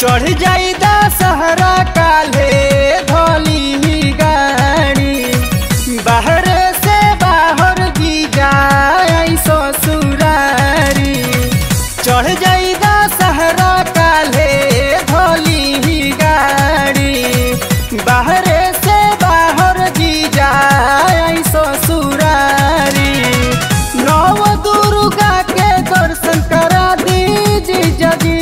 चढ़ जाई दशहरा काले धोली गाड़ी बाहर से बाहर जी जाई ससुरारी चढ़ जाई दशहरा काले धोली गाड़ी बाहर से बाहर जी जाई ससुरारी नव दुर्गा के दर्शन करा दीजिए जगी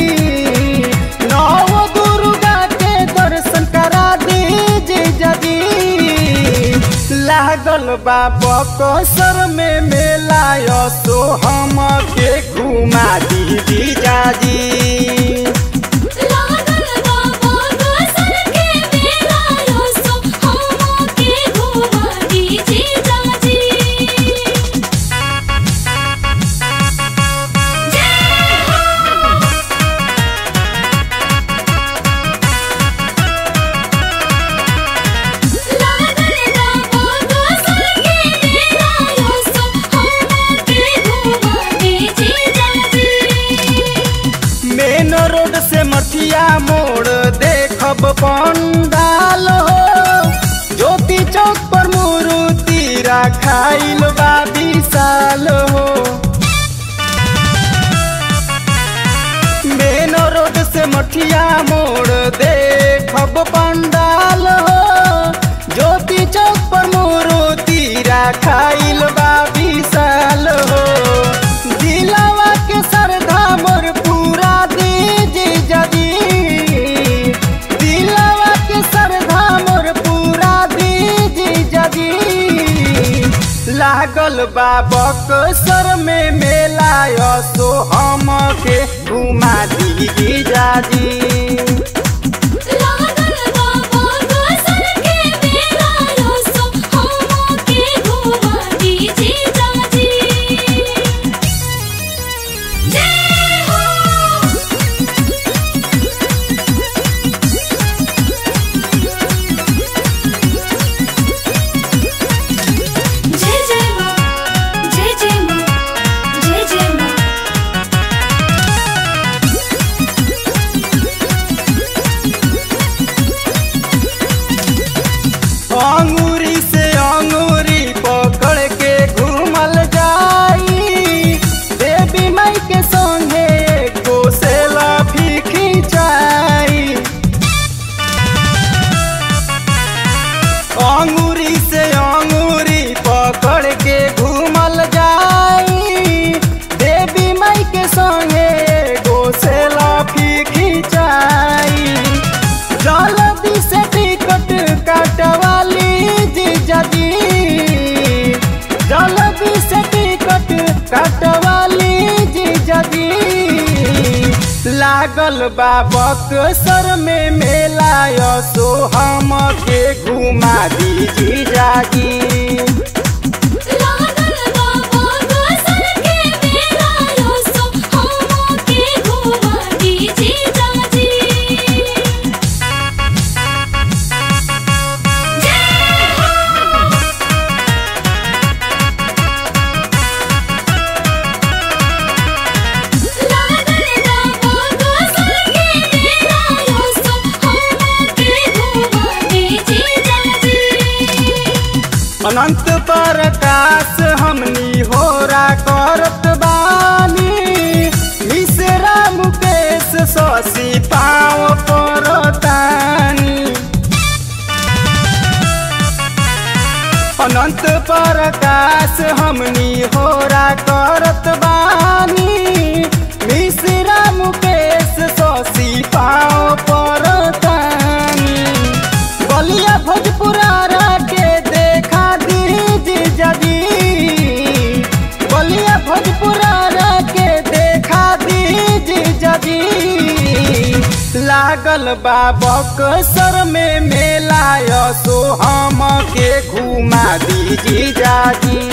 नव दुर्गा के दर्शन करा दीजिए जगी लागल बा बकसर में मेला सो हम के घुमा दीदी जाजी लागल बाबा गोसल के मेला यो सो हम के घुमा दीजिए जाजी जय हो लागल बाबा गोसल के मेला यो सो हम के घुमा दीजिए जाजी मेन रोड से मठिया मोड़ देखब पंडाल हो ज्योति चौक पर मूर्ति रखाइल बा विशाल हो मेन रोड से मठिया मोड़ देखब पंडाल हो ज्योति चौक पर मूर्ति रखाइल बा विशाल हो दिलावा के श्रद्धा मोर पूरा दीजी जदी दिलावा के श्रद्धा मोर पूरा दीजी जदी लागल बा बक्सर में मेला सो हम के घुमा दीजी जाजी लागल बाबा गोसल के मेला यो सो हम के घुमा दीजिए जाजी जय हो जय जय मां जय जय मां जय जय मां अंगूरी से अंगूरी पकड़ के घूमल जाई देवी माई के संगे एगो सेल्फी खिंचाई अंगूरी से अंगूरी पकड़ के घूमल जाई देवी माई के संगे एगो सेल्फी खिंचाई जल्दी से टिकट कटवाली जी जदी जल्दी से टिकट कटवाली जी जदी लागल बा बक्सर में मेला सो हम के घुमा दीजी जागी लागल बाबा गोसल के मेला यो सो हम के घुमा दीजिए जाजी जय हो लागल बाबा गोसल के मेला यो सो हम के घुमा दीजिए जाजी अनंत प्रकाश हमनी होरा करत बानी मिश्रा मुकेश शशि पाव परतानी अनंत प्रकाश हमनी होरा करत बानी मिश्रा मुकेश शशि पाव परतानी बलिया भोजपुरा के देखा दीजी जदी बलिया भोजपुरा के देखा दीजी जदी लागल बा बक्सर में मेला सो हम के घुमा दीजी जाजी